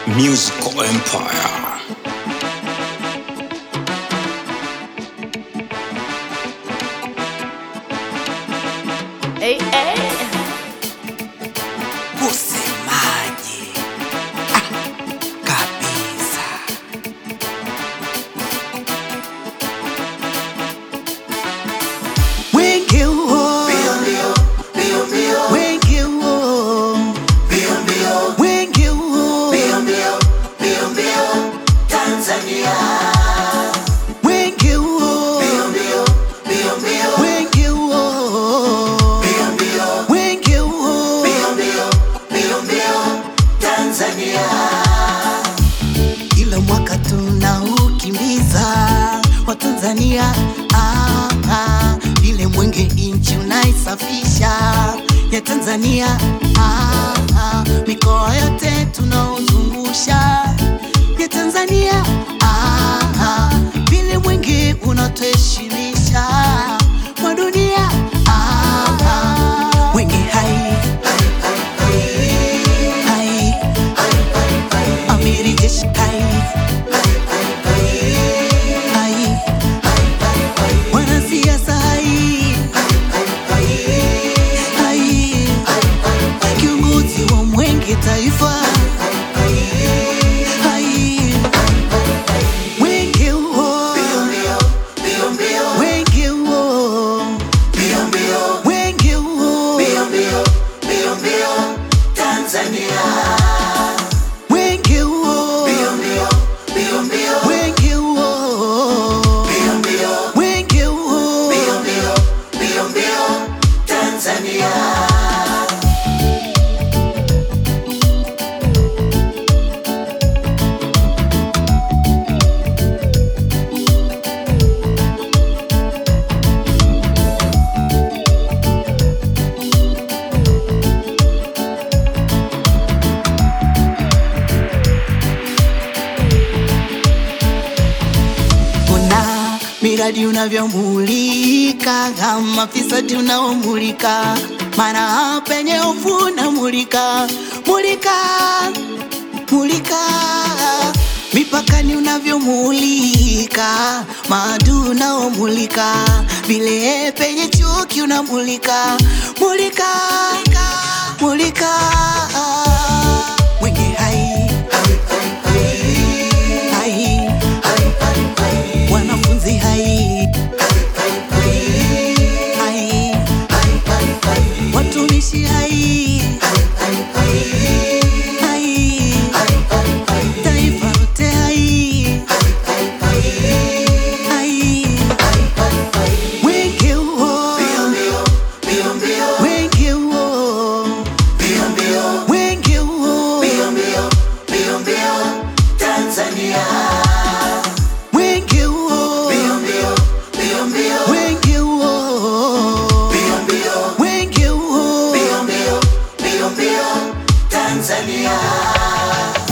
Musical Empire. Hey, hey. Usemaje? Ah, kabisa. Wenge huo. Wenge huo. Wenge huo. Wenge huo. Wenge huo. Wenge huo. Kila mwaka tunaukimbiza Watanzania ah, ah, vile mwenge inchi unaisafisha ya Tanzania ah, ah, mikoa yote tunaozungusha ya Tanzania ah, ah, vile mwenge unatuheshimisha kwa dunia ah, ah, mwenge hai hai amiri jeshi hai hai wanasiasa hai hai kiongozi wa mwenge taifa hai mwenge huo mwenge huo mwenge huo mwenge huo mwenge huo mwenge huo Ona miradi unavyomulika, kama fisadi unaomulika, mara penye ufuna mulika, mulika, mulika, mipakani unavyomulika, madu unaomulika, vile penye chuki unamulika, mulika, mulika, wenge hai hai wanafunzi hai hai watumishi hai hai taifa lote hai hai wenge huo wenge huo wenge huo wenge huo wenge huo wenge huo Tanzania